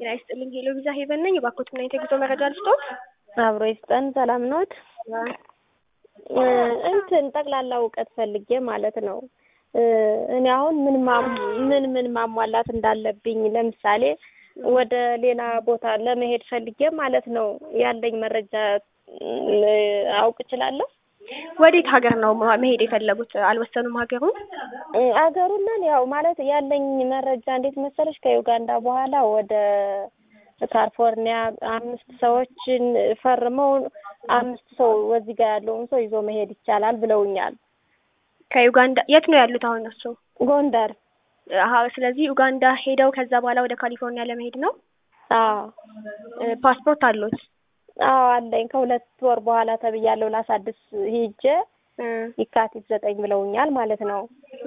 ጤና ይስጥልኝ ሄሎ ቪዛ ሄቨን ነኝ። እባክዎት ምን አይነት የጉዞ መረጃ ልስጥዎት? አብሮ ይስጠን። ሰላም ኖት? እንትን ጠቅላላ እውቀት ፈልጌ ማለት ነው። እኔ አሁን ምን ምን ምን ማሟላት እንዳለብኝ ለምሳሌ ወደ ሌላ ቦታ ለመሄድ ፈልጌ ማለት ነው ያለኝ መረጃ አውቅ እችላለሁ? ወዴት ሀገር ነው መሄድ የፈለጉት? አልወሰኑም ሀገሩን? አገሩንን ያው ማለት ያለኝ መረጃ እንዴት መሰለሽ ከዩጋንዳ በኋላ ወደ ካሊፎርኒያ አምስት ሰዎችን ፈርመው አምስት ሰው ወዚህ ጋር ያለውን ሰው ይዞ መሄድ ይቻላል ብለውኛል። ከዩጋንዳ የት ነው ያሉት አሁን እሱ? ጎንደር። አሀ ስለዚህ ዩጋንዳ ሄደው ከዛ በኋላ ወደ ካሊፎርኒያ ለመሄድ ነው? አዎ። ፓስፖርት አሉት? አዎ አለኝ። ከሁለት ወር በኋላ ተብያለሁ ላሳድስ ሂጄ የካቲት ዘጠኝ ብለውኛል ማለት ነው።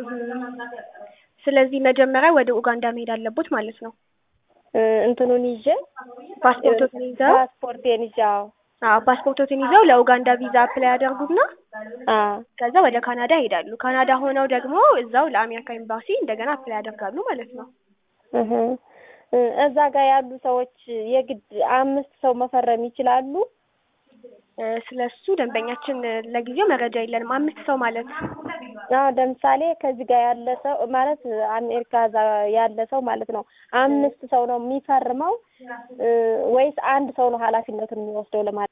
ስለዚህ መጀመሪያ ወደ ኡጋንዳ መሄድ አለቦት ማለት ነው። እንትኑን ይዤ ፓስፖርቶትን ይዘው ፓስፖርቴን ይዤ አዎ አዎ ፓስፖርቶትን ይዘው ለኡጋንዳ ቪዛ አፕላይ ያደርጉና አዎ ከዛ ወደ ካናዳ ይሄዳሉ። ካናዳ ሆነው ደግሞ እዛው ለአሜሪካ ኤምባሲ እንደገና አፕላይ ያደርጋሉ ማለት ነው። እህ እዛ ጋር ያሉ ሰዎች የግድ አምስት ሰው መፈረም ይችላሉ? ስለሱ ደንበኛችን ለጊዜው መረጃ የለንም። አምስት ሰው ማለት አዎ ለምሳሌ ከዚህ ጋር ያለ ሰው ማለት አሜሪካ እዛ ያለ ሰው ማለት ነው አምስት ሰው ነው የሚፈርመው ወይስ አንድ ሰው ነው ኃላፊነቱን የሚወስደው ለማለት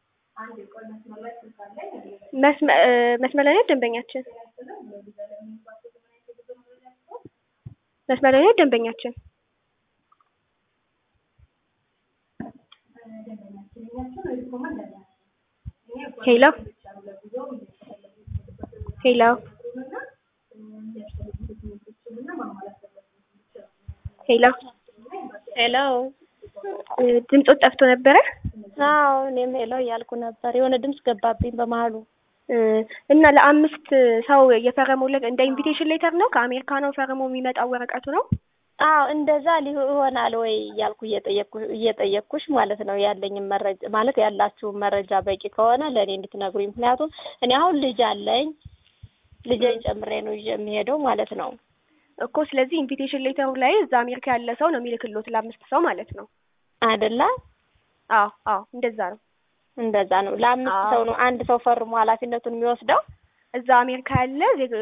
መስመር ላይ ነው ደንበኛችን? መስመር ላይ ነው ደንበኛችን? ሄሎ ሄሎ ሄሎ ሄሎ ድምፆት ጠፍቶ ነበረ? አዎ እኔም ሄሎ እያልኩ ነበር። የሆነ ድምፅ ገባብኝ በመሀሉ። እና ለአምስት ሰው የፈረሙለት እንደ ኢንቪቴሽን ሌተር ነው? ከአሜሪካ ነው ፈርሞ የሚመጣው ወረቀቱ ነው? አዎ እንደዛ ይሆናል ወይ እያልኩ እየጠየቅኩ እየጠየቅኩሽ ማለት ነው። ያለኝን መረጃ ማለት ያላችሁን መረጃ በቂ ከሆነ ለእኔ እንድትነግሩኝ። ምክንያቱም እኔ አሁን ልጅ አለኝ ልጄን ጨምሬ ነው ይዤ የሚሄደው ማለት ነው እኮ። ስለዚህ ኢንቪቴሽን ሌተሩ ላይ እዛ አሜሪካ ያለ ሰው ነው የሚልክሎት ለአምስት ሰው ማለት ነው አይደለ? አዎ አዎ፣ እንደዛ ነው እንደዛ ነው። ለአምስት ሰው ነው አንድ ሰው ፈርሞ ኃላፊነቱን የሚወስደው እዛ አሜሪካ ያለ